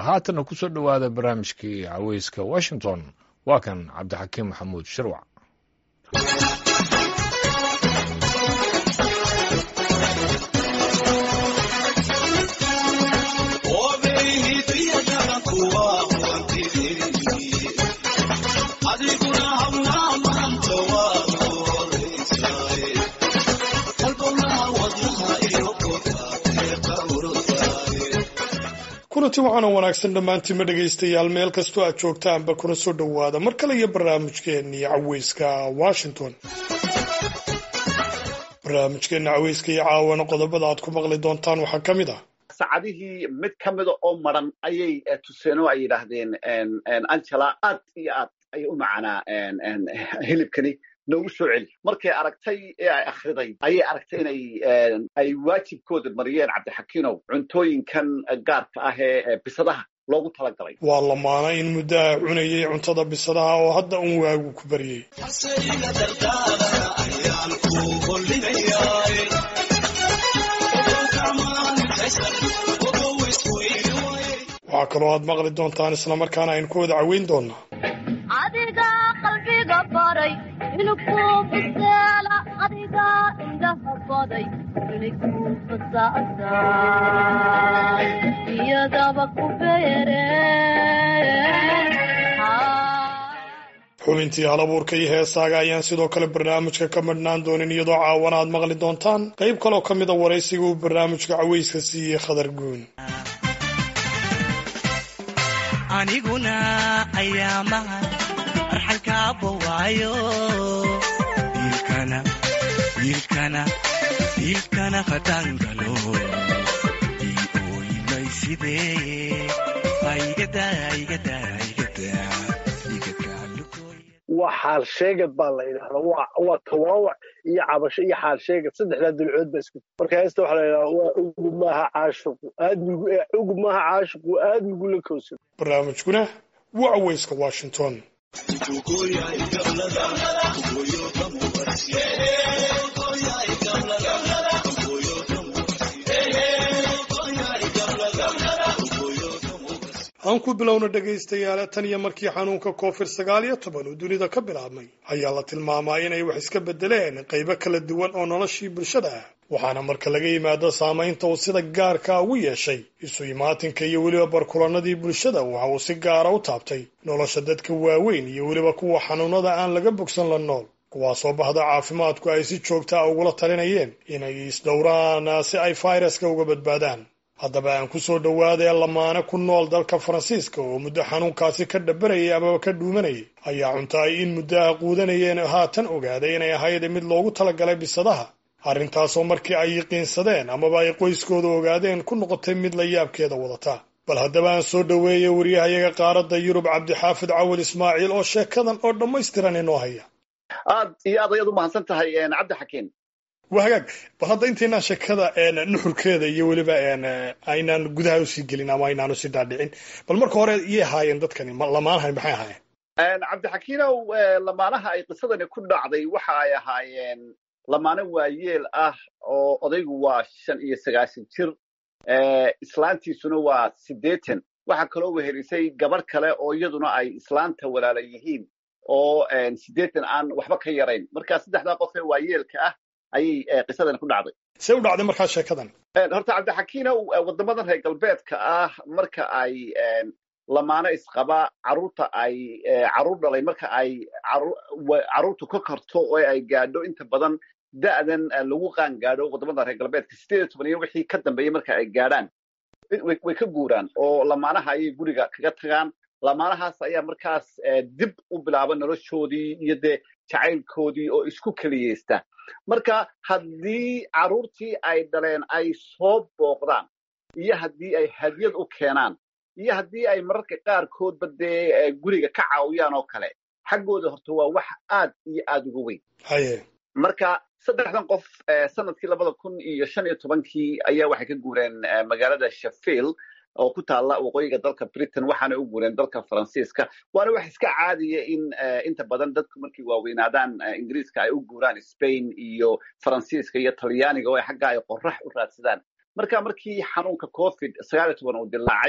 haatanna ku soo dhowaada barnaamijkii caweyska washington waa kan cabdixakiim maxamuud shirwac kulanti waxaana wanaagsan dhammaantiinma dhegaystayaal meel kastoo aad joogtaanba kuna soo dhowaada mar kale iyo barnaamijkeennii caweyska washington barnaamijkeenna caweyska iyo caawana qodobada aad ku maqli doontaan waxaa ka mid ah saacadihii mid ka mida oo maran ayay tuseen oo ay yidhaahdeen angela aad iyo aad ayay u macanaa hilibkani noogu soo celi markay aragtay ee ay akhriday ayay aragtay inay ay waajibkooda mariyeen cabdixakiinow cuntooyinkan gaarka ah ee bisadaha loogu talagalay waa lamaana in muddaha cunayay cuntada bisadaha oo hadda un waagu ku baryey waxaa kaloo aad maqli doontaan islamarkaana aynu ku wada caweyn doonaa adiga qalbiga baray inku biseela adiga indhaha baday inigu fasaasay iyadaba ku beere xubintii halabuurka iyo heesaaga ayaan sidoo kale barnaamijka ka madhnaan doonin iyadoo caawana aad maqli doontaan qayb kaloo ka mid a waraysiga uu barnaamijka caweyska siiyey khadar guun aniguna ayaamaha arxankaabawaayo wiilkana wiilkana wiilkana hadangalo ii ooyimay sidee aigada igada igada waa xaal sheegad baa la yidhahdaa waa tawaawac iyo cabasho iyo xaal sheegad saddexdaa dulcood ba isku marka heesta waxaa la yidhahdaa waa ugub maaha caashiqu aadmigu ugub maaha caashiqu aadmigu la kowsan barnaamijkuna waa caweyska washington aan ku bilowna dhegaystayaale tan iyo markii xanuunka covid sagaal iyo toban uu dunida ka bilaabmay ayaa la tilmaamaa inay wax iska beddeleen qaybo kala duwan oo noloshii bulshada ah waxaana marka laga yimaado saamaynta uu sida gaarka ugu yeeshay isu imaatinka iyo weliba barkulanadii bulshada waxa uu si gaara u taabtay nolosha dadka waaweyn iyo weliba kuwa xanuunada aan laga bogsan la nool kuwaasoo bahda caafimaadku ay si joogta a ugula talinayeen inay isdhowraan si ay fayraska uga badbaadaan haddaba aan ku soo dhowaadee lamaane ku nool dalka faransiiska oo muddo xanuunkaasi ka dhabanayay amaba ka dhuumanayay ayaa cunto ay in muddaha quudanayeen haatan ogaaday inay ahayd mid loogu talagalay bisadaha arrintaasoo markii ay yiqiinsadeen amaba ay qoyskooda ogaadeen ku noqotay mid la yaabkeeda wadata bal haddaba aan soo dhoweeyey waryahayaga qaaradda yurub cabdixaafid cawal ismaaciil oo sheekadan oo dhammaystiran inoo haya aad iyo aad ayaad u mahadsan tahay cabdixakiin waa hagaag bal hadda intaynaan sheekada nuxurkeeda iyo weliba aynaan gudaha usii gelin ama aynaan usii dhaadhicin bal marka hore iyay ahaayeen dadkani lamaanahan maxay ahaayeen cabdixakiinow lamaanaha ay qisadani ku dhacday waxa ay ahaayeen lamaane waayeel ah oo odaygu waa shan iyo sagaashan jir islaantiisuna waa siddeetan waxaa kaloo wehelisay gabarh kale oo iyaduna ay islaanta walaala yihiin oo siddeetan aan waxba ka yarayn marka saddexdaa qof ee waayeelka ah ayay qisadani ku dhacday see u dhacday markaa sheekadan horta cabdixakiinow waddamadan reer galbeedka ah marka ay lamaano isqaba carruurta ay carruur dhalay marka ay carruurtu ka karto oo ay gaadho inta badan da'dan lagu qaan gaadho waddamada reer galbeedka sideed iyo toban iyo wixii ka dambeeyey marka ay gaadhaan way ka guuraan oo lamaanaha ayay guriga kaga tagaan lamaanahaas ayaa markaas dib u bilaaba noloshoodii iyo dee jacaylkoodii oo isku keliyeysta marka haddii carruurtii ay dhaleen ay soo booqdaan iyo haddii ay hadiyad u keenaan iyo haddii ay mararka qaarkoodba dee guriga ka caawiyaan oo kale xaggooda horta waa wax aad iyo aad uga weyn haye marka saddexdan qof sanadkii labada kun iyo shan iyo tobankii ayaa waxay ka guureen magaalada sheffield oo ku taalla waqooyiga dalka britain waxaana u guureen dalka faransiiska waana wax iska caadiya in inta badan dadku markay waaweynaadaan ingiriiska ay u guuraan spain iyo faransiiska iyo talyaaniga oo xagga ay qorax u raadsadaan marka markii xanuunka covid sagaal iyo toban uu dilaacay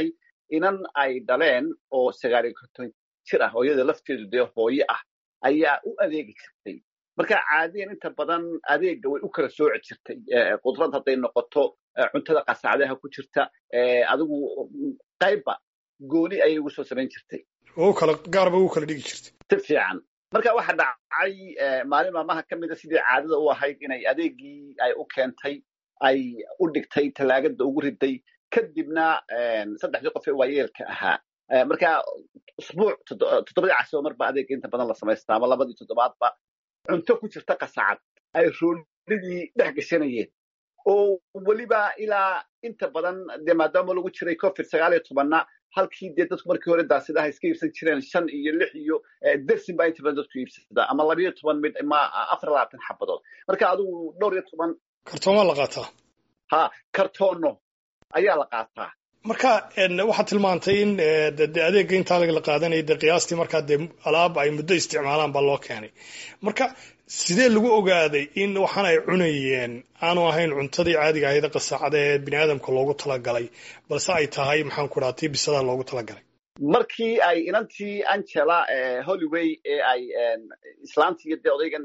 inan ay dhaleen oo sagaal iyo konton jir ah hooyada lafteedu dee hooye ah ayaa u adeegi jirtay marka caadiyan inta badan adeega way u kala sooci jirtay qudrad hadday noqoto cuntada qasacdaha ku jirta adigu qaybba gooni ayay ugu soo samayn jirtay oo kala gaarba u kala dhigi jirtay si fiican marka waxa dhacay maalin maalmaha ka mida sidii caadada u ahayd inay adeegii ay u keentay ay u dhigtay tallaagada ugu riday kadibna saddexdii qof ee waayeelka ahaa marka usbuuc toddobadii casoo marba adeega inta badan la samaystaa ama labadii toddobaadba cunto ku jirta qasacad ay roolidii dhex gashanayeen oo weliba ilaa inta badan dee maadaama lagu jiray covid sagaal iyo tobanna halkii dee dadku markii hore daasidaha iska iibsan jireen shan iyo lix iyo dersin baa inta badan dadku iibsada ama labayo toban mid ma afar labaatan xabadood marka adigu dhowr iyo toban kartoomaa la qaataa ha kartoono ayaa la qaataa marka waxaad tilmaantay in de adeega intaa la qaadanaya de qiyaastii markaa dee alaab ay muddo isticmaalaan baa loo keenay marka sidee lagu ogaaday in waxaan ay cunayeen aanu ahayn cuntadii caadiga ahayd qasaacada ee bini aadamka loogu talagalay balse ay tahay maxaan ku dhaha tii bisadaa loogu talagalay markii ay inantii angela hollyway ee ay islaantii iyo dee odaygan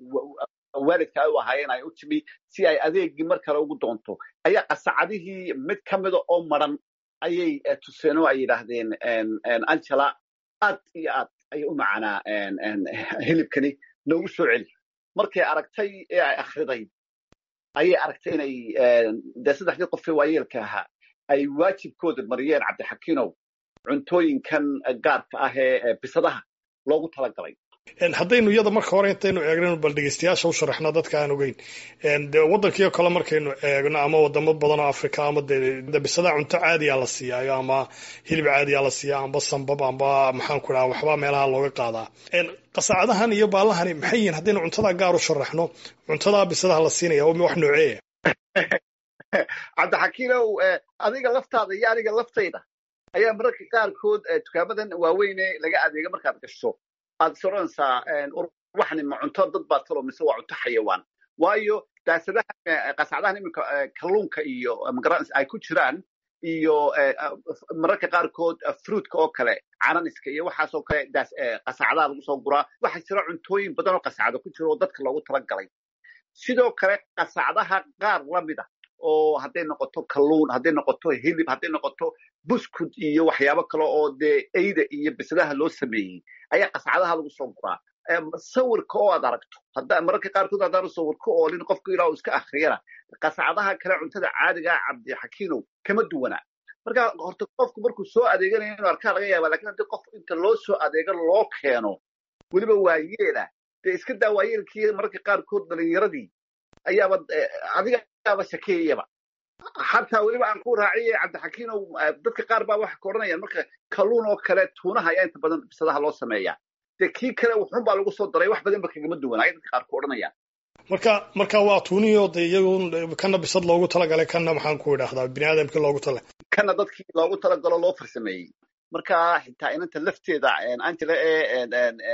waalidka ay u ahaayeen ay u timi si ay adeegii mar kale ugu doonto ayaa qasacadihii mid ka mida oo maran ayay tuseen oo ay yidhaahdeen angela aad iyo aad ayay u macanaa hilibkani noogu soo celi markay aragtay ee ay akhriday ayay aragtay inay dee saddexdii qofee waayeelka ahaa ay waajibkooda mariyeen cabdixakiinow cuntooyinkan gaarka ah ee bisadaha loogu talagalay haddaynu iyada marka hore intaynu eegno bal dhegeystayaasha u sharaxno dadka aan ogeyn de waddankiio kale markaynu eegno ama wadamo badan oo africa ama de bisada cunto caadiya la siiyaayo ama hilib caadiya la siiya amba sambab amba maxaan ku dhaha waxbaa meelaha looga qaadaa qasacadahan iyo baallahani maxay yihiin haddaynu cuntada gaar u sharaxno cuntadaa bisadaha la siinaya wax nooceeya cabdixakiinow adiga laftaada iyo aniga laftayda ayaa mararka qaarkood dukaamadan waaweyne laga adeega markaad gasho aad is odhanaysaa waxani ma cunto dad baa talo mise waa cunto xayawaan waayo daasadaha qasacdahan iminka kalluunka iyo magaran ay ku jiraan iyo mararka qaarkood fruitka oo kale cananiska iyo waxaasoo kale daas qasacdaha lagu soo guraa waxaa jira cuntooyin badan oo qasacdo ku jira oo dadka loogu talagalay sidoo kale qasacdaha qaar lamid ah oo hadday noqoto kalluun hadday noqoto hilib hadday noqoto buskud iyo waxyaabo kale oo dee eyda iyo bisadaha loo sameeyey ayaa qascadaha lagu soo guraa sawirka oo aad aragto hadda mararka qaarkood haddaanu sawirka oolin qofku ilaa uu iska akhriyana qascadaha kale cuntada caadigaa cabdixakiinow kama duwana marka horta qofku markuu soo adeeganayo inuu arkaa laga yaaba lakin haddii qof inta loo soo adeego loo keeno weliba waayeela dee iska daa waayeelkii mararka qaarkood dhalinyaradii ayaaba adigaaba shakeeyaba xataa weliba aan ku raaciye cabdixakiinow dadka qaar baa waxa ka odhanayaan marka kalluun oo kale tuunaha ayaa inta badan bisadaha loo sameeyaa dee kii kale wuxun baa lagu soo daray wax badan ba kagama duwan ayay dadka qaar ku odhanayaan marka marka waa tuunihii de iyagu kana bisad loogu talagalay kana maxaan ku idhaahdaa bini aadamkii loogu tala kana dadkii loogu talagalo loo farsameeyey marka xitaa inanta lafteeda angela ee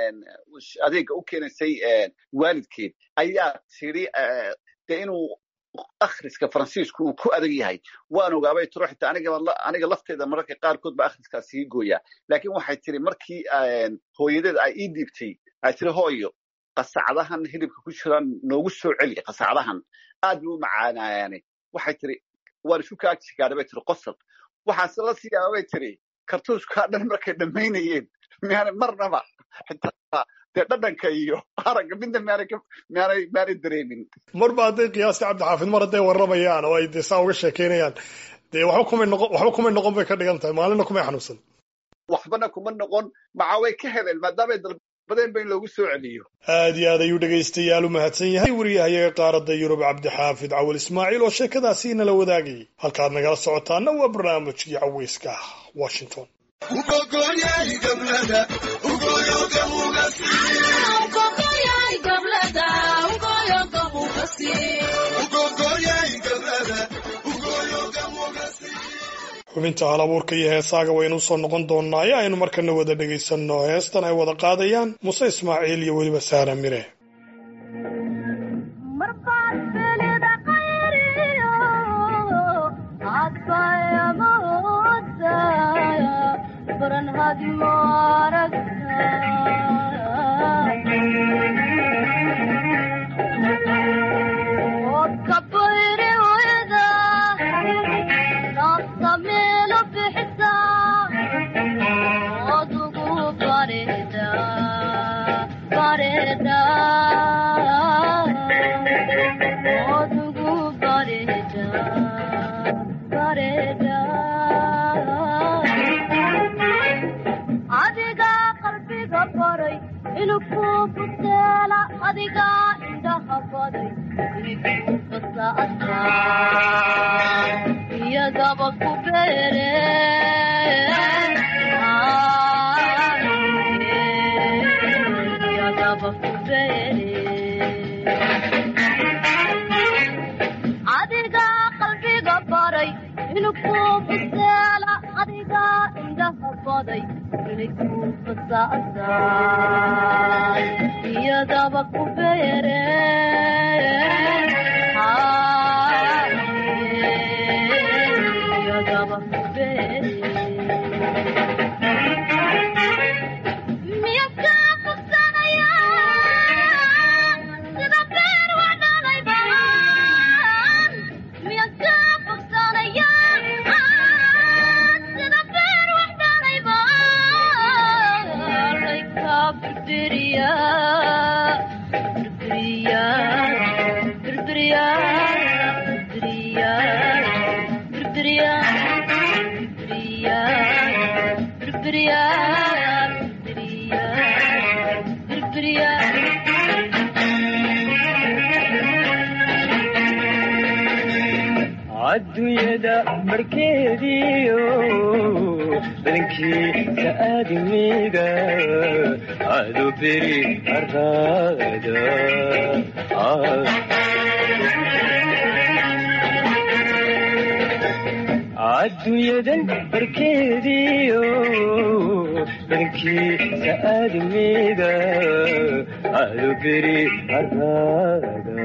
adeega u keenaysay waalidkeed ayaa tiri dee inuu akhriska faransiisku uu ku adag yahay waan ogaabay tiro xitaa aniga lafteeda mararka qaarkood ba akhriskaas sii gooyaa laakiin waxay tiri markii hooyadeed ay ii dhiibtay ay tiri hooyo qasacdahan hilibka ku jiraan noogu soo celi qasacdahan aad bay u macaanayaane waxay tiri waan isu kaagsigaadha bay tiri qosol waxaase la siyaaba bay tiri kartuuskaa dhan markay dhammaynayeen miyaanay marnaba xitaa dee dhadhanka iyo aragga midna miyaanay miyaanay miyaanay dareemin marba hadday qiyaasta cabdixaafid mar hadday warramayaan oo ay dee saa uga sheekeynayaan dee waxba kumay noqon waxba kumay noqon bay ka dhigan tahay maalina kumay xanuunsan waxbana kuma noqon maca way ka heleen maadaamay dalbadeen ba in loogu soo celiyo aad iyo aad ayuu dhegaystayaal u mahadsan yahay wariyahayaga qaaradda yurub cabdixaafid cawal ismaaciil oo sheekadaasi inala wadaagayay halkaad nagala socotaana waa barnaamijkii caweyska washington xubinta hal abuurka iyo heesaaga waynu usoo noqon doonaa ee aynu markana wada dhegaysanno heestan ay wada qaadayaan muse ismaaciil iyo weliba saara mire Adbaya furan hadma aragta ood ka bayri wayda nafta meelo bixisa ood ugu bareeda bareeda ood ugu bareeda bareeda adiga qalbiga baray inuu ku buteela adiga indhaha baday inuu fasaasa iyagaba ku beere iyagaba ku beere adiga qalbiga baray inuu ku buseela adiga indhaha baday inay ku fasaasa iyadaba ku beere iyadaba ku beere miya ka bogsanaya sida beer wax dhalay baan miya ka bogsanaya sida beer wax dhalay baan layka birbiriya birbiriya birbiriya birbiriya birbiriya birbiriya birbiriya birbiriya birbiriya adduunyada barkeediyo badankiisa aadamiga adu beri araada adduunyadan barkeediyo badankiisa aadamiga adu beri araada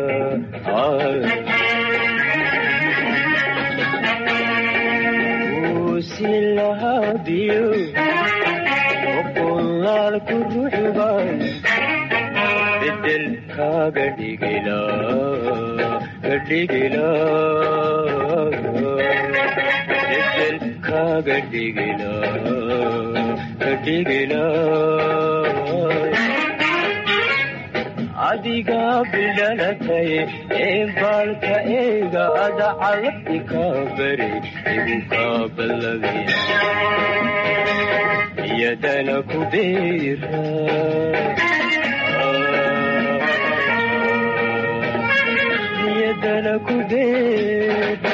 silahadiyo oqolaalku ruuxban bedel kaaga dhigila gadhigila bedel kaaga dhigila gadhigila adiga bilalatay ee baalka eega ada calabti kaa bari igu kaa ballabya iyadana ku beera iyadana ku beera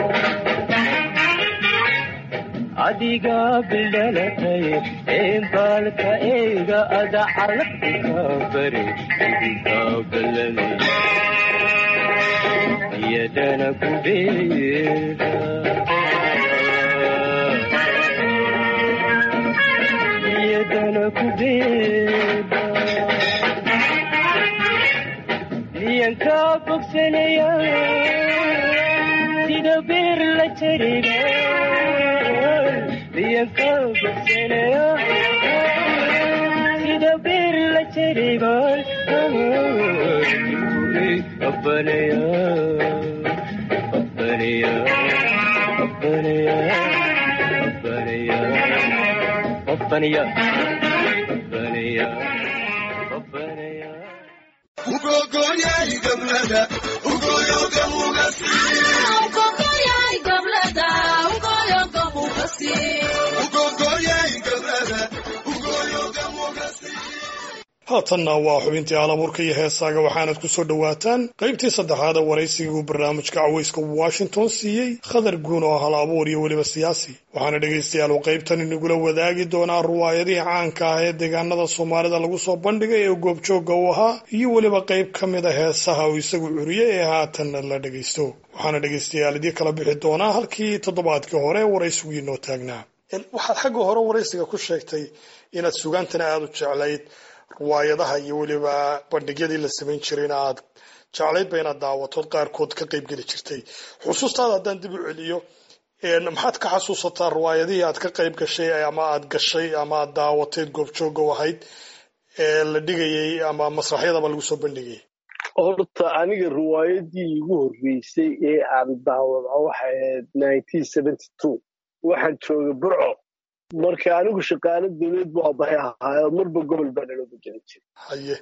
adiga bilalatay ee baalka eega ada calabti kaa bari igu kaa ballabya iyadana ku beera iyadana ku beera miyan kaa bogsanaya sida beer la jariga miyan kaa bogsanaya sida beer la jariban abbanaya abbanaya abbanaya abbanaya abbanaya abbanaya abbanaya haatanna waa xubintii alabuurka iyo heesaaga waxaanad ku soo dhowaataan qaybtii saddexaad ee waraysigii uu barnaamijka cawayska washington siiyey khadar guun oo hal abuur iyo weliba siyaasi waxaana dhegaystayaal uu qaybtan inagula wadaagi doonaa ruwaayadihii caanka ah ee deegaanada soomaalida lagu soo bandhigay ee goobjoogga u ahaa iyo weliba qayb ka mid a heesaha uu isagu curiyey ee haatanna la dhegaysto waxaana dhegaystayaal idii kala bixi doonaa halkii toddobaadkii hore ee waraysigii noo taagnaa waxaad xagga hore waraysiga ku sheegtay inaad sugaantana aada u jeclayd riwaayadaha iyo weliba bandhigyadii la samayn jirayna aad jeclaydba inaad daawatood qaarkood ka qayb geli jirtay xusuustaada haddaan dib u celiyo maxaad ka xasuusataa riwaayadihii aad ka qayb gashay ama aad gashay ama aad daawateed goobjooga u ahayd ee la dhigayey ama masraxyadaba lagu soo bandhigayay horta aniga riwaayadii igu horreysay ee aan daawada waxay ahayd nineteen seventy two waxaan joogay burco marka anigu shaqaalo dawlad bu abahay ahaayo marba gobol baa nalooga jeli jiray haye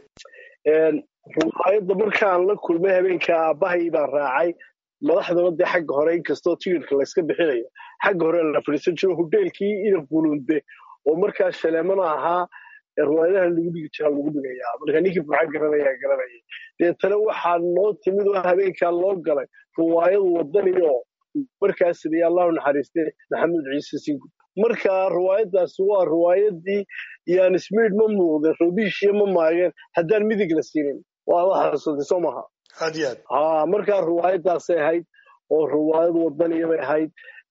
riwaayadda markaan la kulmay habeenka aabbahay baan raacay madaxdana dee xagga hore inkastoo tigirka layska bixinayo xagga hore la fadhiisan jiro hoteelkii ina bulunde oo markaa shaleemana ahaa riwaayadaha lagu dhigi jiraa lagu dhigayaa marka ninkii burca garanaya garanaya deetana waxaa noo timid oo habeenkaa loo galay riwaayadu wadaniyo markaas siday allahu naxariiste maxamed ciise singu marka riwaayadaasi waa riwaayadii yaan smiid ma muuqdeen rodiishiya ma maageen haddaan midig la siinin waa la xasuusatay soo maha aad iyo aad ha markaa riwaayadaasay ahayd oo riwaayad wadaniya bay ahayd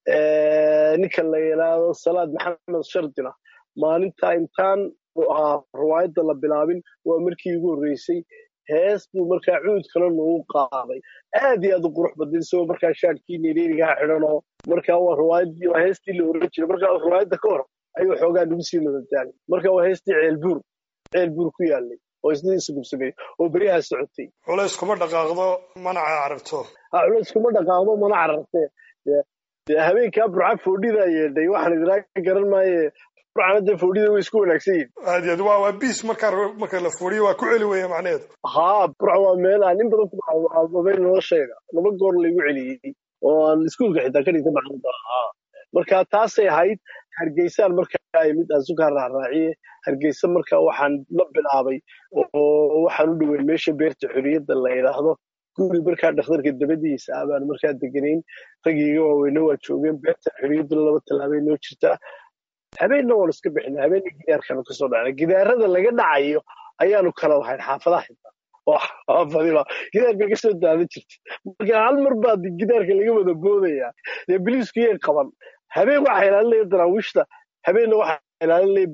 ninka la yidhaahdo salaad maxamed shardina maalinta intaan riwaayadda la bilaabin waa markii igu horreysay hees buu markaa cuud kale noogu qaaday aad iyo aad u qurux badan isagoo markaa shaadkii nereerigaha xidhan oo markaa waa riwaayadii waa heestii la oran jiray markaa riwaayadda ka hor ayuu xoogaa nagu sii madadaalay marka waa heestii ceelbuur ceelbuur ku yaalay oo isna isagub sameeyey oo beryaha socotay culays kuma dhaqaaqdo manaca carabto culays kuma dhaqaaqdo mana carartee dee habeenkaa burca foodhidaa yeedhay waxaan idinaa garan maaye burcana dee foodhida way isku wanaagsan yihin aad iyo aad waa waa biis markaa marka la fooriyo waa ku celi weya macnaheedu haa burca waa meel aan in badan ku ababay noloshayda laba goor laygu celiyey oo aan iskuulka xitaa ka dhigta macallinta haa marka taasay ahayd hargeysaan markaa imid aan sukaa raaraaciye hargeysa marka waxaan la bilaabay oo waxaan u dhoweyn meesha beerta xorriyadda la yidhaahdo guri markaa dhakhtarka dabadiisa ah baan markaa deganayn raggiiga waaweyne waa joogeen beerta xorriyaddu laba tallaabay noo jirtaa habeenna waan iska bixina habeenna gidaarkanu kasoo dhacnay gidaarada laga dhacayo ayaanu kala lahayn xaafadaha xitaa oo xaafadiba gidaarka kasoo daadan jirtay marka hal mar baa gidaarka laga wada boodaya dee biliisku yay qaban habeen waxaa ilaalinaya daraawiishta habeenna waxaa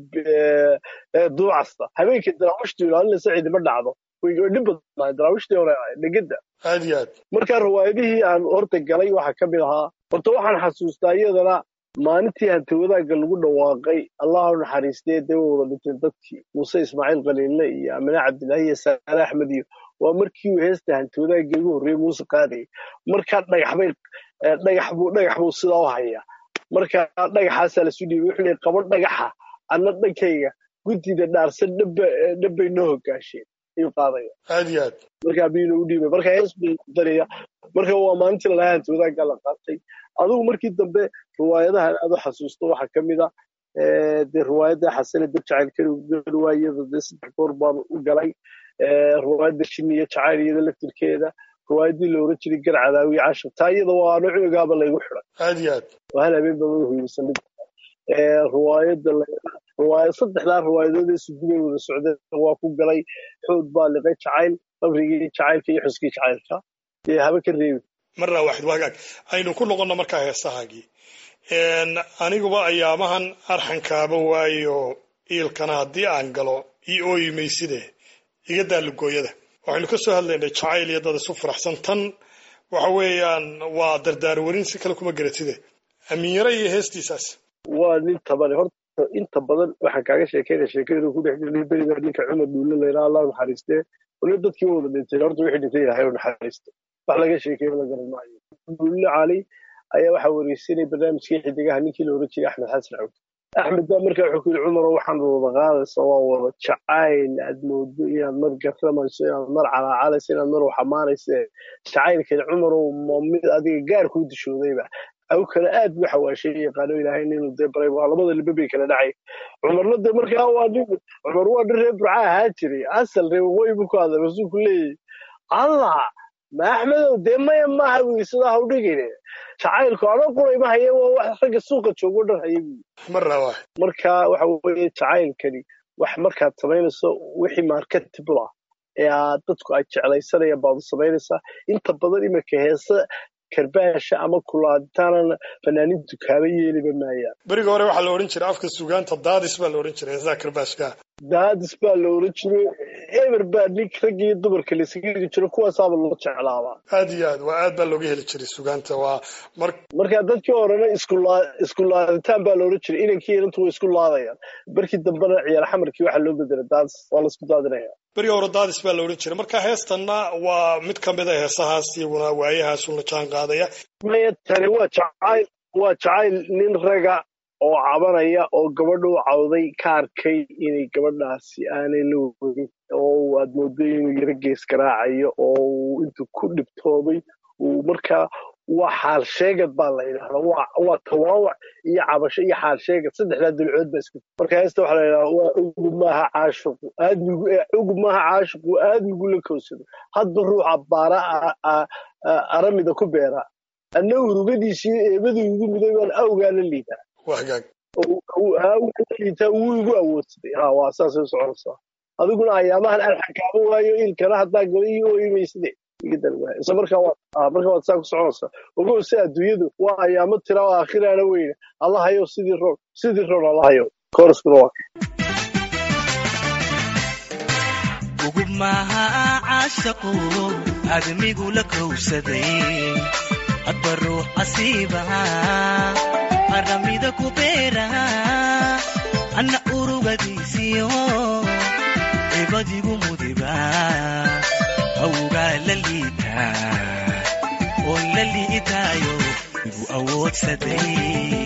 ilaalinaya duucasta habeenkii daraawiishtu ilaalinaysa cidima dhacdo way dhib badnaa daraawiishtii hore dhegada aad iyo aad marka riwaayadihii aan horta galay waxaa ka mid ahaa horta waxaan xasuustaa iyadana maalintii hanti wadaagga lagu dhawaaqay allahu naxariistee dee way wada dhinteen dadkii muuse ismaaciil khaliille iyo amine cabdillahi iyo saale axmed iyo waa markii uu heesta hanti wadaagga ugu horreeyey muuse qaadayay markaa dhagaxbay dhagax buu dhagax buu sidaa u hayaa marka dhagaxaasaa lasu dhiibay wuxuu leeyay qabo dhagaxa anna dhankayga guddida dhaarsan dhaba dhabbay noo hogaasheen ayuu qaadaya aad iyo aad markaa biina u dhiibay marka hees buu daraya marka waa maalintii lalahaa hanti wadaagga la qaatay adigu markii dambe riwaayadahan aad u xasuusto waxaa ka mid a dee riwaayadda xasane dab jacayl kariwaayada dee saddex goor baan u galay riwaayadda shiniya jacayl iyada laftirkeeda riwaayaddii la oran jiray gar cadaawiye cashir taa iyada waa ano cunugaaba laygu xiday aad iyo aad oo hal habeen baa wada hoyeysan mid riwaayadda riwaayad saddexdaa riwaayadood ee sugubay wada socdeen waa ku galay xood baa liqay jacayl qabrigii jacaylka iyo xuskii jacaylka dee haba ka reebi marna waaxid waagaag aynu ku noqonno markaa heesahaagii aniguba ayaamahan arxankaaba waayo iilkana haddii aan galo ii ooyi mayside iga daalugooyada waxaynu ka soo hadlaynay jacayl iyo dad isu faraxsan tan waxa weeyaan waa dardaar warin si kale kuma garatide amiinyaro iyo heestiisaas waa nin tabane horta inta badan waxaan kaaga sheekeynaya sheekadu ku dhex jirnay berigaa ninka cumar duulle layidhaha allah naxariistee wali dadkii waa wada dhintay horta wixii dhintay ilahay u naxariisto wax laga sheekeeyo la garan maayo duulle cali ayaa waxaa wareysanay barnaamijkii xidigaha ninkii la oran jiray axmed xasan cawd axmed baa markaa wuxuu ku yidhi cumaro waxaan wada qaadaysa waa wada jacayl aad moodo inaad mar garamayso inaad mar calaacalayso inaad mar waxamaanayso jacaylkan cumarow ma mid adiga gaar kuu dishoodayba aw kale aad buu xawaashay yaqaano ilaahay inuu dee baray waa labada libe bay kala dhacay cumarna dee markaa waa nin cumar waa nin reer burca ahaa jiray asal reer waqooyi buu ku hadlay rasuulku leeyahy allah ma axmedow dee maya maaha buu sidaa ha u dhigine jacaylku anoo quray ma haye waa wax ragga suuqa joogo dhan haye buu marna waa marka waxa weeye jacaylkani wax markaad samaynayso wixii marketable ah ee aad dadku ay jeclaysanayaan baad u samaynaysaa inta badan iminka heese karbaasha ama kulaaditaanana fanaaniintu kaaba yeeliba maayaan beriga hore waxaa la odhan jiray afka sugaanta daadis baa la odhan jiray heesaha karbaashka daadis baa la oran jiray eber baa nin ragga iyo dumarka laysaga heli jiro kuwaasaaba loo jeclaabaa aad iyo aad waa aad baa looga heli jiray sugaanta waa mar marka dadkii horena iskulaa isku laaditaan baa la oran jiray inankii inantu way isku laadayaan barkii dambena ciyaar xamarkii waxaa loo bedelay daadis waa laisku daadinaya beri hore daadis baa la odhan jiray marka heestanna waa mid ka mid a heesahaas iyaguna waayahaasu la jaan qaadaya maya tani waa jacayl waa jacayl nin raga oo cabanaya oo gabadha u cawday ka arkay inay gabadhaasi aanay la wadin oo aad moodo inuu yaro gees garaacayo oo uu intuu ku dhibtooday uu markaa waa xaal sheegad baa la yidhahdaa waa waa tawaawac iyo cabasho iyo xaal sheegad saddexdaa dulcood baa isku marka heesta waxaa la yidhahdaa waa ugub maaha caashiqu aadmigu ugub maaha caashiqu aadmigu la kowsado hadba ruuxa baara a- a- a- aramida ku beera anna urugadiisii eebadii ugu miday baan awgaa la liitaa waa hagaag liitaa wuu igu awoodsaday ha waa saasay u soconaysaa adiguna ayaamahan alxakaamo waayo ilkana haddaa gaba ii ooyimayside iga dan waaya isla markaa waa ah, markaa waad saa ku soconaysaa ogow si adduunyadu waa ayaamo tira oo aakhiraana weyne allahayow sidii roon sidii roon allahayow kooraskuna waa ugub maaha caashaqu aadamigu la kowsaday hadba ruux asiibaha aramida ku beera anna urugadiisiyo cibadigu mudiba awgaa la liitaa oo la liitaayo igu awoodsaday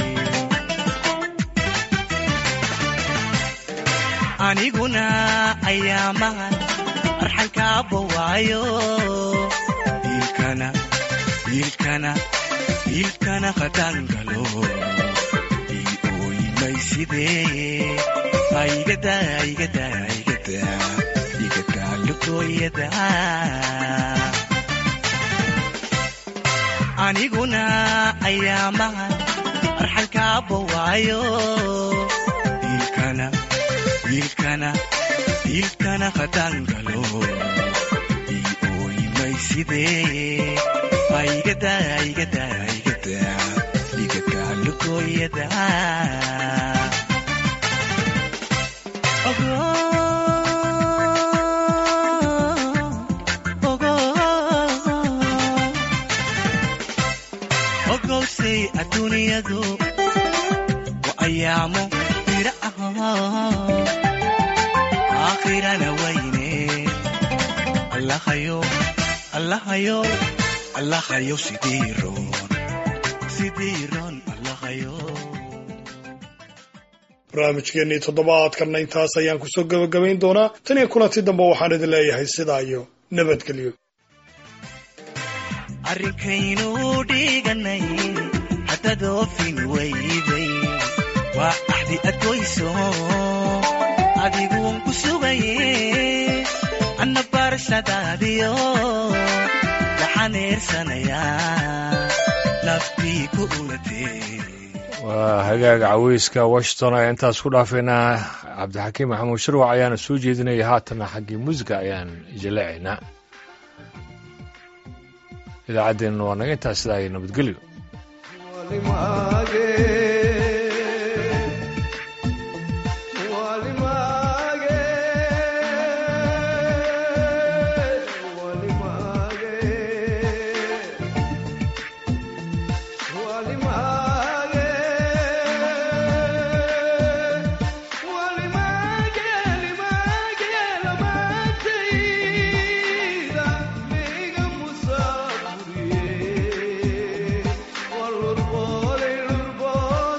aniguna ayaamahan arxankaaba waayo diilkana diilkana diilkana qadangalo ii ooyimaysidee aigada aigada aigada igada lugooyada aniguna ayaamahan arxankaaba waayo diilkana diilkana diilkana qadangalo ii ooyimaysidee aigada aigada aigada igada lugooyada Ogo, ogo, ogowsay adduunyadu waa ayaamo bira ah aakhirana wayne allahayo allahayo allahayo sidii roon sidii roon allahayo barnaamijkeennii toddobaadkanna intaas ayaan kusoo gebagabayn doonaa tan iyo kulanti dambe waxaan idin leeyahay sidaa iyo nabadgelyo arrinkaynu dhiganay haddad oofin weyday waa axdi adgoyso adiguun ku sugaye anna barashadaadiyo waxaan eersanayaa naftii ku ulatee waa hagaaga caweyska washington ayaa intaas ku dhaafaynaa cabdixakiim maxamuud shirwac ayaana soo jeedinaya haatana xaggii muusiga ayaan jaleecaynaa idaacaddeenna waa naga intaas sidaa iyo nabadgelyo Walur bole lur bole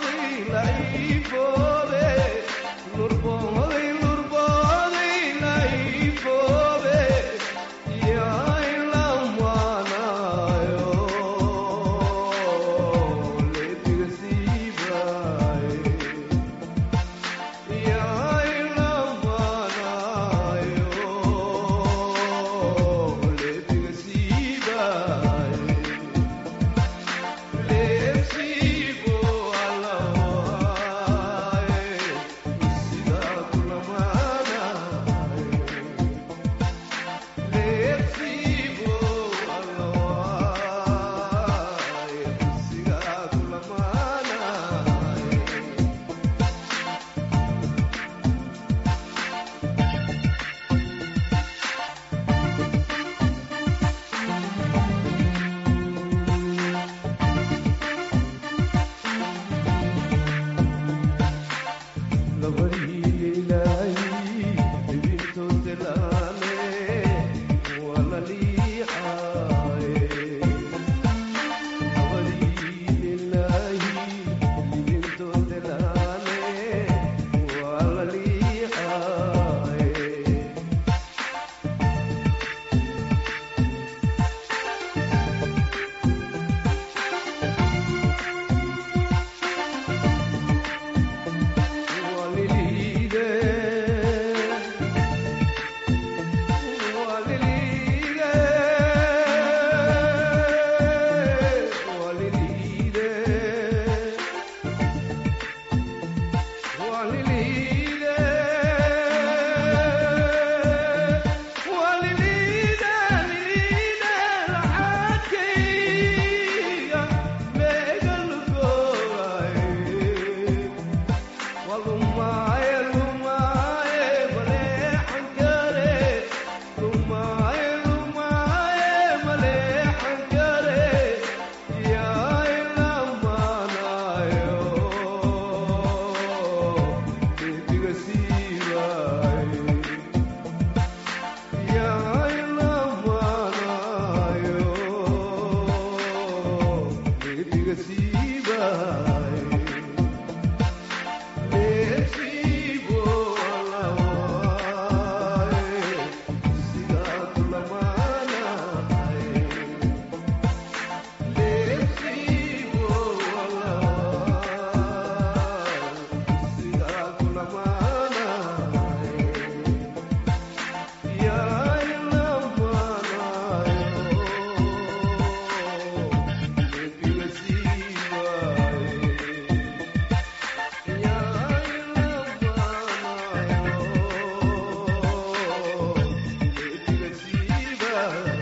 Yeah.